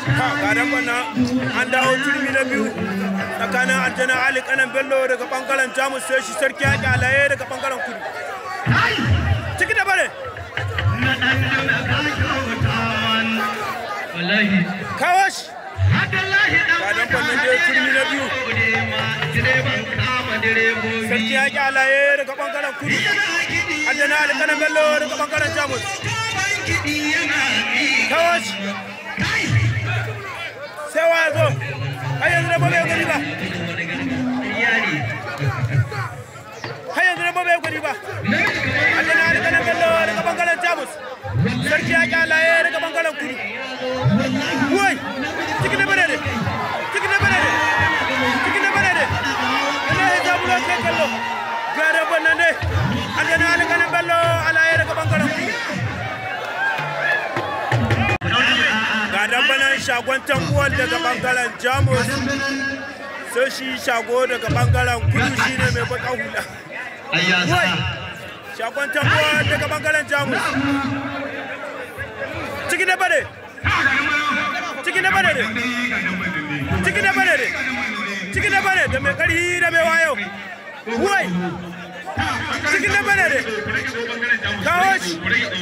ha gadan bana an dawo turmi na biyu tsakanin aljana ali kanan bello daga bangaren jamus sai shi sarki yaƙi alaye daga bangaren kudu ciki da bare kawo shi gadan bana dai turmi na biyu sarki yaƙi alaye daga bangaren kudu aljana ali kanan bello daga bangaren jamus kawo shi sai wa zo har yanzu da bai gani ba har yanzu da bai gani ba Allah na rika nan bello daga bangaren Jamus sarki ya kyalaye daga bangaren kudu wai cikin da bane ne cikin da bane ne cikin da bane ne Allah ya jabu lo kai kallo ga da bane ne Allah na rika nan bello alaye daga bangaren kudu ga dambanan shagon tankuwar daga bangaren jamus sai shi shago daga bangaren kudu shine mai baka hula wai shagon tankuwar daga bangaren jamus ciki na bane ciki na bane ne ciki na bane ne ciki na bane da mai karhi da mai wayo wai ciki na bane ne kawo shi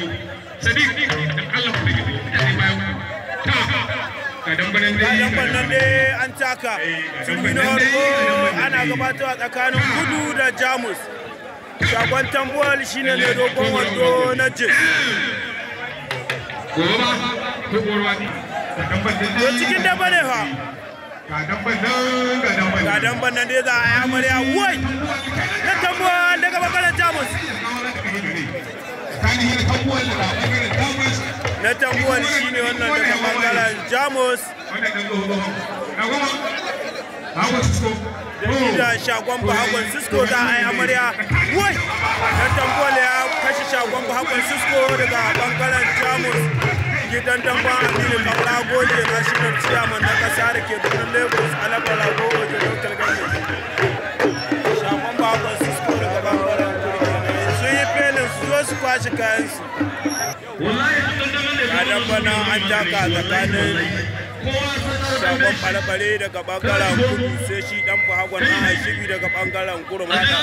Kadan nan ne an taka turmi na farko ana gabatarwa tsakanin kudu da jamus. Shagon tambuwal shine mai dogon wando na jin. To cikin daba ne fa. Ga damban nan dai za a yi amarya wai na tambuwal daga bangaren jamus. na tambuwar shi ne wannan daga bangaren jamus da shi da shagon bahagon cisco za a yi amarya wai na tambuwar ya kashe shagon bahagon cisco daga bangaren jamus gidan damban aminu kaura gole na shi na ciyaman na kasa da ke birnin lagos alabar rago wajen local government shagon bahagon cisco daga bangaren kurkina sun yi felin su zo su kwashe kayansu kadan bana an taka tsakanin shagon ɓare daga bangaren kudu sai shi dan bahagwan na hashibi daga bangaren kurmata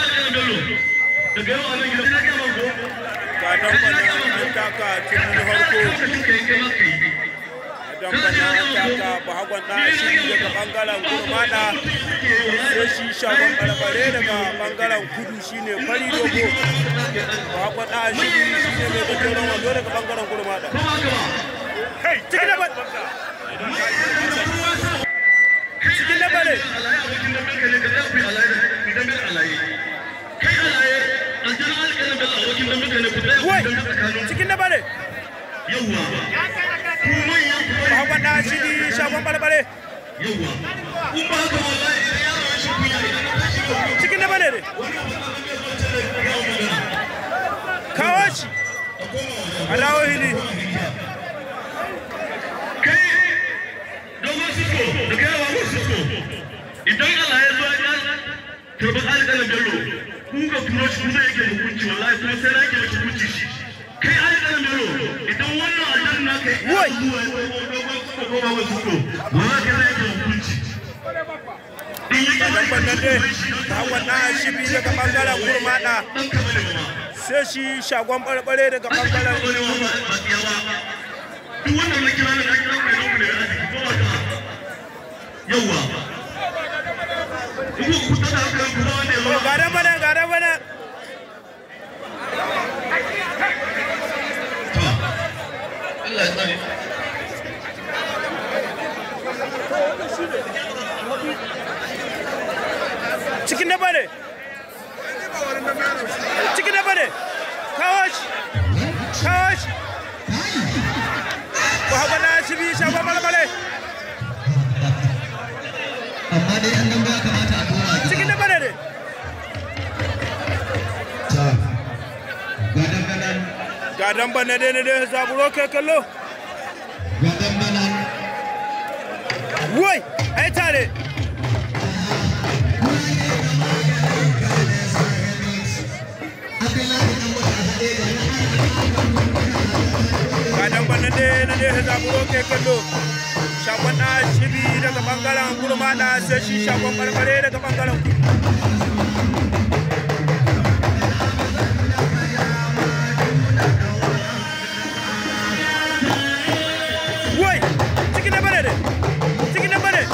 kadan bana an taka cikin harko kadan bana an taka bahagwan na hashibi daga bangaren kurmata sai shi shagon ɓare daga bangaren kudu shine fari dogo bahagwan na hashibi shine mai gajeren wando daga bangaren kurmata cikin da cikin da bare wai cikin da bare bahagwan da shi shagon barbare cikin da bare ne kawo shi a dawo hili idan Allah ya zo ya karɓi alƙalin bello ku ga turo shi kuma yake hukunci wallahi kuma sai na yake miki hukunci shi kai alƙalin bello idan wannan alƙalin na kai Wai! zuwa ya ko ko ba wasu ko wallahi kai na yake hukunci in yake kadan bana ne bahagwan na hashibi daga bangaren kurmata dan kamar ne ma sai shi shagon barbare daga bangaren kudu duk wannan na kira ne na kira mai nan ne a jiki ko ba ka yawa ku ku tada kan ku wanda ya zo ga dan bana ga dan bana Allah ya tsare cikin da bane cikin da bane kawo shi kawo shi ba haka na shi bi shagon balbale amma dai an nan ba kamata a dora gida cikin da bane ne ta gadan banan ga dan bane ne ne ne zaburo kai kallo gadan banan wai ai tare abdullahi dan wata haɗe da ga dan bane ne ne ne zaburo kai kallo shagon bangaren gurmada sai shi shagon barbare daga bangaren kudu wai ciki na bare ciki na bare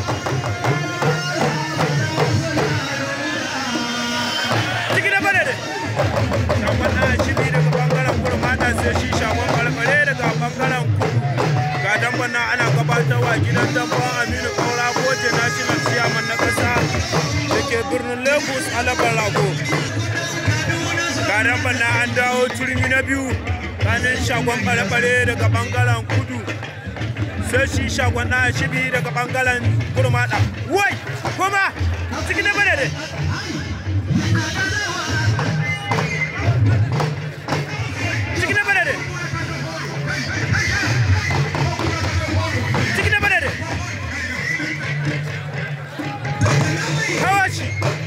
ciki na bare shagon na shibi daga bangaren gurmada sai shi shagon barbare daga bangaren kudu ga damban nan ana gabatarwa gidan damban aminu kaura goje national chairman na kasa da ke birnin lagos alabar rago ga damban nan an dawo turmi na biyu kanin shagon bare-bare daga bangaren kudu sai shi shagon na shibi daga bangaren kurmada wai kuma cikin na bare cikin na bare cikin na bare hawashi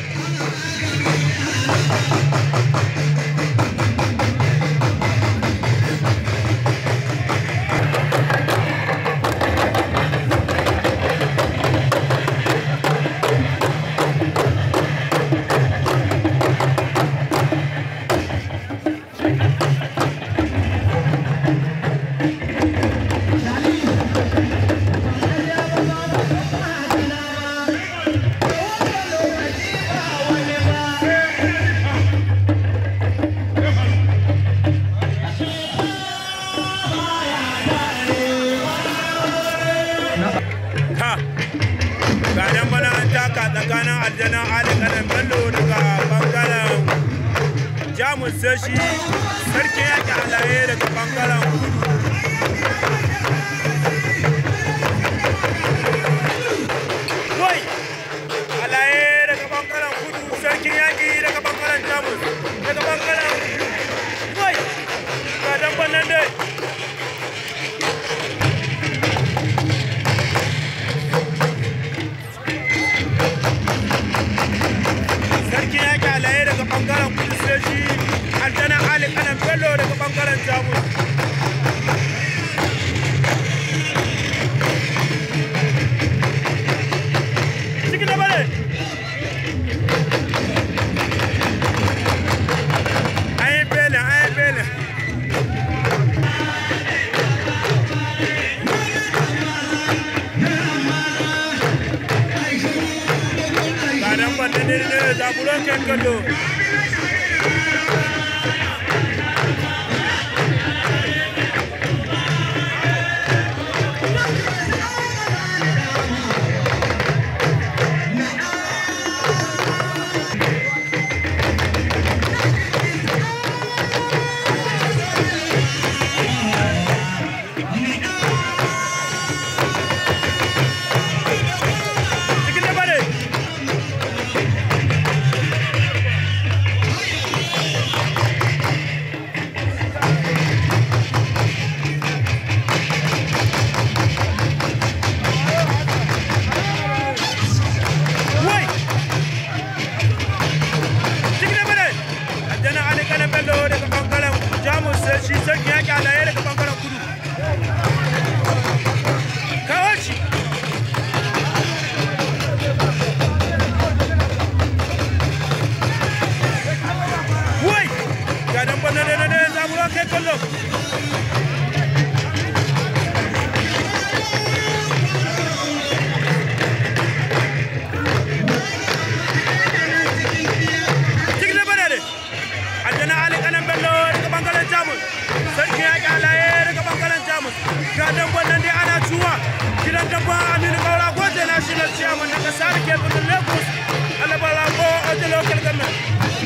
ha ga nan bana an taka tsakanin aljanan ali kanan bello daga bangaren jamus sai shi sarkin yaki alaye daga bangaren kudu wai alaye daga bangaren kudu sarkin yaki daga bangaren jamus daga bangaren wai ga dan banan dai sarki ya kyalaye daga bangaren kudu sai shi aljana ali kanan bello daga bangaren jamus ciki da bare ayi bele ayi bele kanan banda ne ne zaburon kan kallo cikin da bare wai cikin da bare aljana ali kanan bello daga bangaren jamus sai shi sarki ya kyalaye daga bangaren kudu kawo shi wai ga dan bana ne ne zaburo kai kallo cikin da bana ne aljana ali kanan bello daga bangaren jamus sarki ya kyalaye daga bangaren jamus ga dan bana ne ana cuwa gidan dabba aminu kaura goje na shi na ciyaman na kasa da ke birnin lagos alabara ko oje local government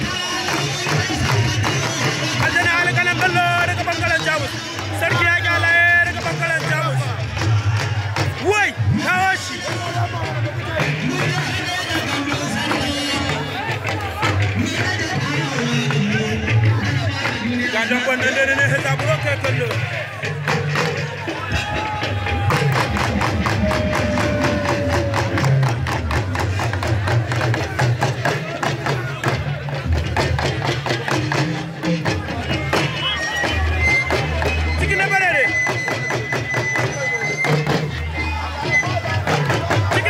aljana alƙalan bello daga bangaren jamus sarki ya kyalaye daga bangaren jamus wai kawo shi ga dan wannan da ne ta buro kai kallo cikin na bare ne cikin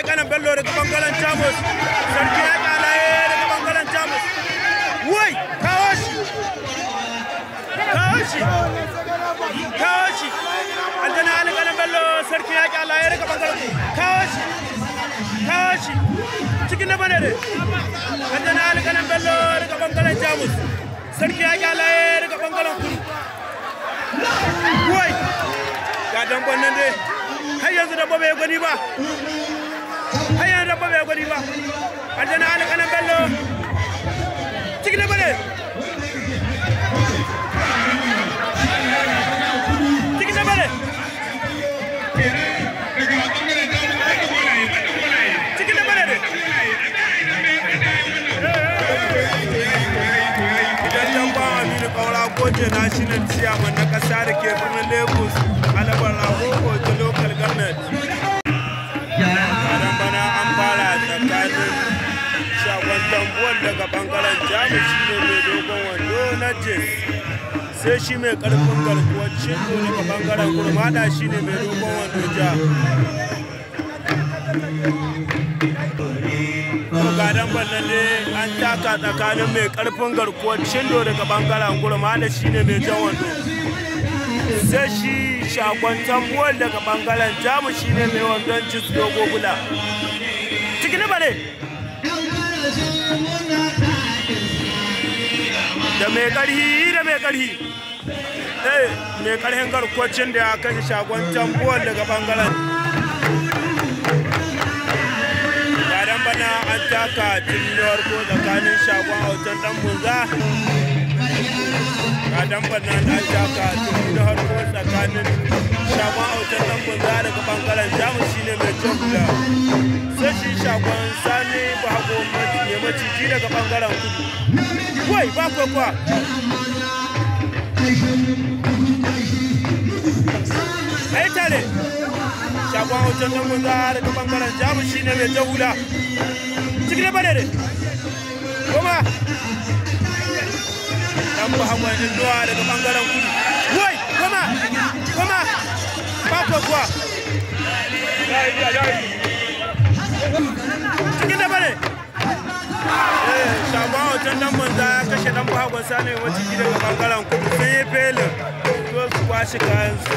alƙanan bello daga bangaren jamus sarki ya ƙalaye daga bangaren jamus wai kawo shi kawo shi kawo shi aljana alƙanan bello sarki ya ƙalaye daga bangaren kawo shi kawo shi cikin na bane ne aljana alƙanan bello daga bangaren jamus sarki ya ƙalaye daga bangaren kudu wai ga damban nan dai har yanzu dabba bai gwani ba har yanzu dabba bai gwani ba aljana alƙanan bello cikin da bane cikin da bane cikin da bane ne idan damba aminu kaura goje national chairman na kasa da ke birnin lagos alabar ragogo ta local government karan bana an fara tsakanin shagon tambuwan daga bangaren jamus shi ne mai dogon wando na jes sai shi mai karfin garkuwar cindo daga bangaren kurmada shi ne mai dogon wando ja gadan bannan ne an taka tsakanin mai karfin garkuwar cindo daga bangaren kurmada shi ne mai jan wando sai shi shagon tambuwar daga bangaren jamus shi ne mai wandon jis dogo bula cikin ba ne da mai karhi da mai karhi eh mai karhin garkwacin da ya kashe shagon tambuwar daga bangaren gadan bana an taka tinniyar ko tsakanin shagon autan dan bunza gadan bana an taka tinniyar ko tsakanin shagon autan dan bunza daga bangaren jamus shine mai jobla sai shi shagon sani bago mai maciji daga bangaren kudu wai ba kwakwa ai tare shagon hautar nan mun daga bangaren jamus shine mai jahula cikin da bane ne kuma dan muhammad induwa daga bangaren kudu wai kuma kuma ba kwakwa cikin da bane shagon hoton dan manza ya kashe dan bahagon sani wacce gida ga bangaren kudu sun yi felin to su kwashe kayan su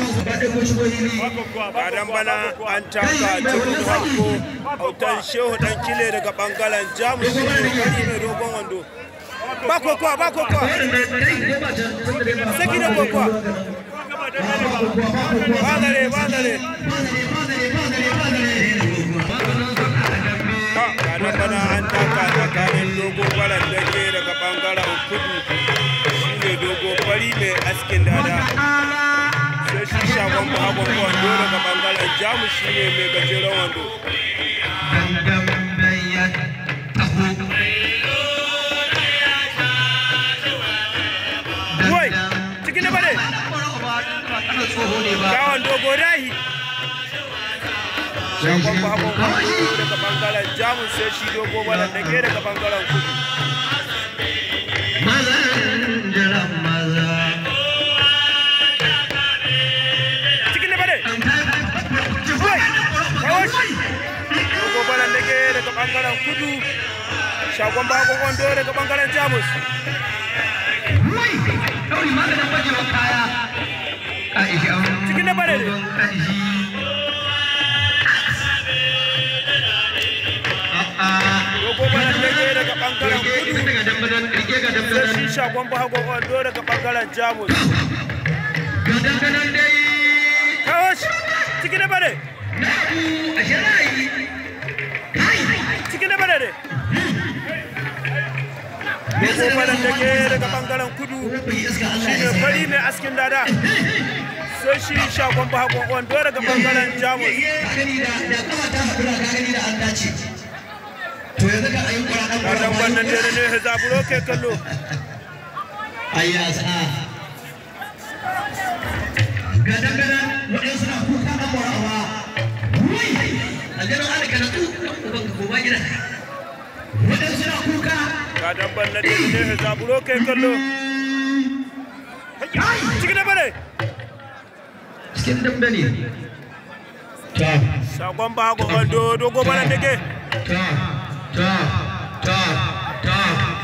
badan bana an taka cikin farko hoton shehu dan kile daga bangaren jamus shi ne kari mai dogon wando ba kokowa ba kokowa saki da kokowa ba zare ba zare ranar bana an taka tsakanin dogo baran dage daga bangaren kudu shi ne dogo fari mai askin dada sai shi shagon bahagon wando daga bangaren jamus shi ne mai gajeren wando wai cikin da bane yawon dogo dahi shagon bahagon wando daga bangaren jamus sai shi dogo baran dage daga bangaren kudu cikin da bane wai kawo shi dogo baran dage daga bangaren kudu shagon bahagon wando daga bangaren jamus cikin da bane ne dogo baran dage daga bangaren kudu sai shi shagon bahagon wando daga bangaren jamus kawo shi cikin da bane cikin da bane ne dogo baran dage daga bangaren kudu shi ne fari mai askin dada sai shi shagon bahagon wando daga bangaren jamus To yanzu ga ayin kura ɗan kura kadan wannan dare ne zaburo ke kallo Ayya sa'a. Gadan gadan waɗansu na kuka ɗan morawa. Wai! Aljanin alika na tu uban ka koma gida. Waɗansu na kuka. kadan wannan dare ne zaburo ke kallo cikin da bane Cikin dambe ne. ta Sakon bago wando dogo bala dage. ta ta ta ta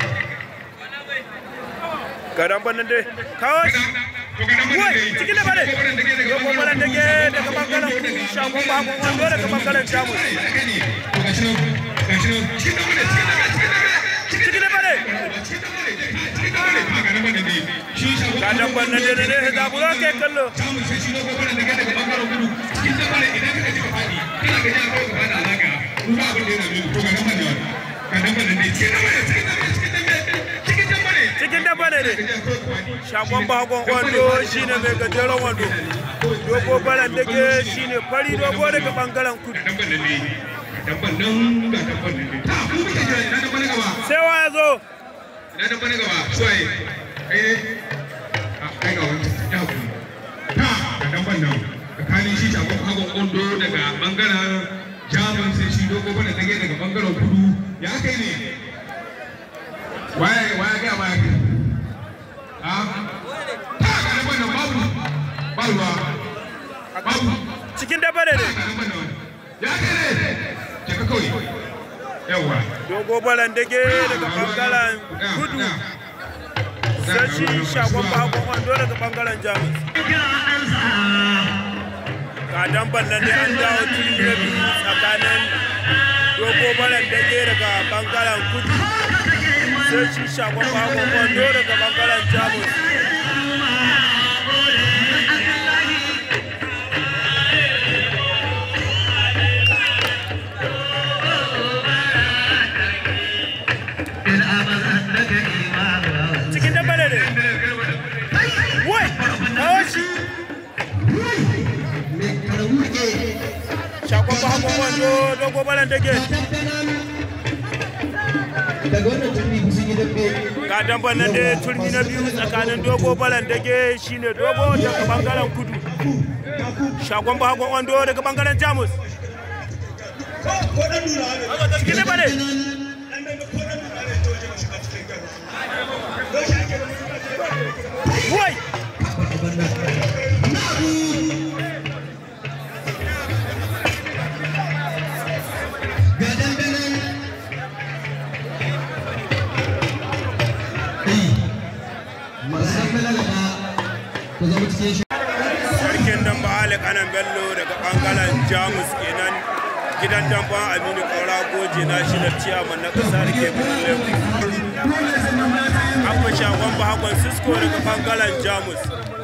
Gadan banan dai. Kawo shi. Wai, cikin da bane. Dogo bala dage daga bangaren kudu. Sakon bago wando daga bangaren jamus. Cikin da bane. Gadan banan dai ne da bura ke kallo. Cikin da bane ne. Sakon bagon wando shine mai gajeren wando. Dogo bala dage shine fari dogo daga bangaren kudu. Sai wa ya zo. Ina da bane gaba, suwaye, eh, kai ga wani ya hakuri. Ta, ga dan ban nan, tsakanin shi shagon hagon kondo daga bangaren jamus sai shi dogo bane tage daga bangaren kudu. Ya kai ne? Waye, waye ga waye kai? Ha? Ta, ga dan ban nan babu, ba ruwa, babu. Cikin da bane ne. Ta, ga dan ban nan. Ya kai ne? Je ka kawai. Yawwa. Dogo balan dage daga bangaren kudu. sai shi shagon bakon wando daga bangaren jamus ga damban nan dai an dawo cikin da biyu tsakanin dogo balan dage daga bangaren kudu sai shi shagon bakon wando daga bangaren jamus cikin damban ne wai kawo shi shagon bakon wando dogo balan dage daga wannan turmi sun yi dambe ga damban nan dai turmi na biyu tsakanin dogo balan dage shine dogo daga bangaren kudu shagon bakon wando daga bangaren jamus cikin damban ne wai ga dambe nan masu dambe na gaba ku zama cikin shi sarkin damba ali kanan bello daga bangaren jamus kenan gidan damban aminu kaura goje na shi da ciyaman na kasa da ke birnin akwai shagon bahakon cisco daga bangaren jamus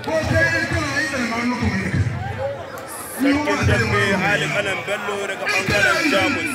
sarkin dambe ali kanan bello daga bangaren jamus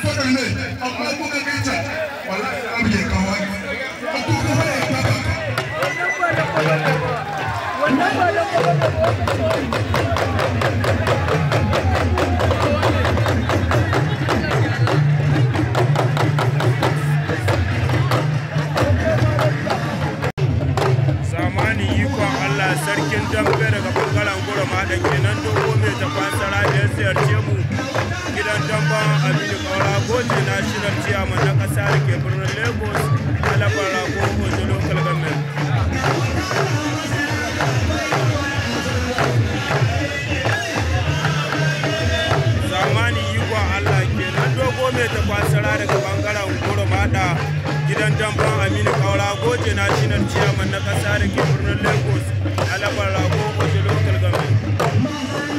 zamani ikon allah sarkin dambe daga bangaren gura maɗan kenan dogo mai tafasara da ya ziyarce mu gidan damban aminu kaura goje national chairman na ƙasa da ke birnin lagos alabar rago ojo local government zamani ikon allah kenan dogo mai tafasara daga bangaren gura maɗa gidan damban aminu kaura goje national chairman na ƙasa da ke birnin lagos alabar rago ojo local government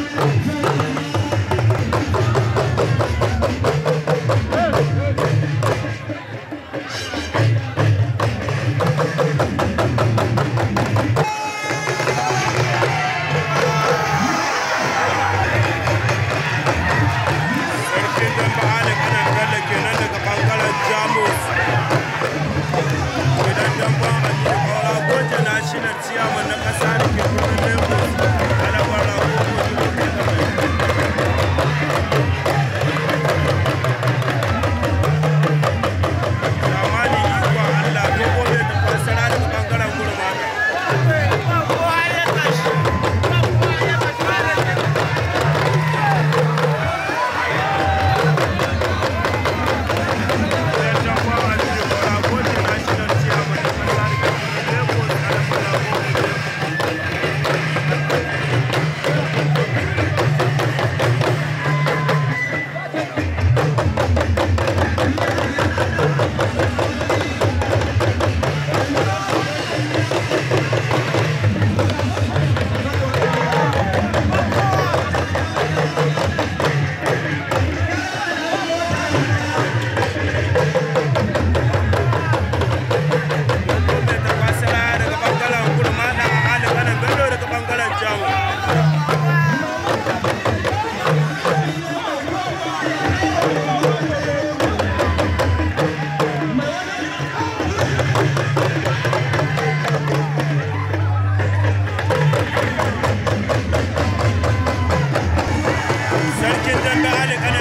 sarkin damba ali kanan bello kenan daga bangaren jamus gidan damba aminu kaura goje national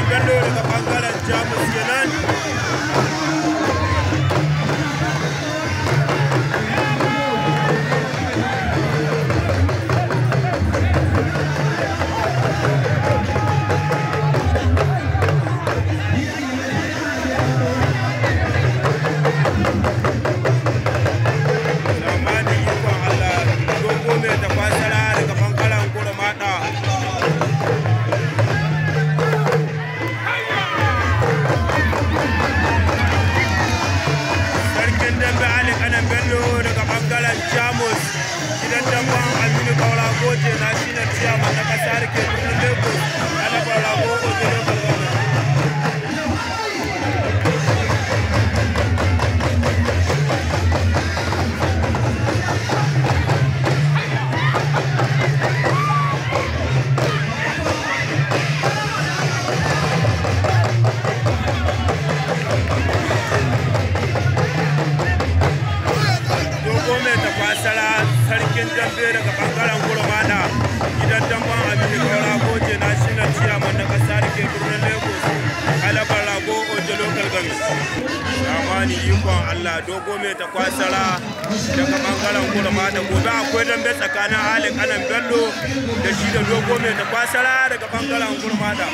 bello daga bangaren jamus kenan zamanin ikon Allah dogo mai tafasara daga bangaren kurmada sarkin dambe ali kanan bello daga bangaren jamus gidan damban aminu kaura goje na shi na ciyaman na kasa rike birnin lagos ana kaura goje na kalgama dogo mai tafasara sarkin dambe daga bangaren gurmada gidan damban aminu kaura goje na shi na ciyaman na kasa da ke birnin lagos alabar rago ojo local government zamani ikon allah dogo mai tafasara daga bangaren gurmada gobe akwai dambe tsakanin ali kanan bello da shi da dogo mai tafasara daga bangaren gurmada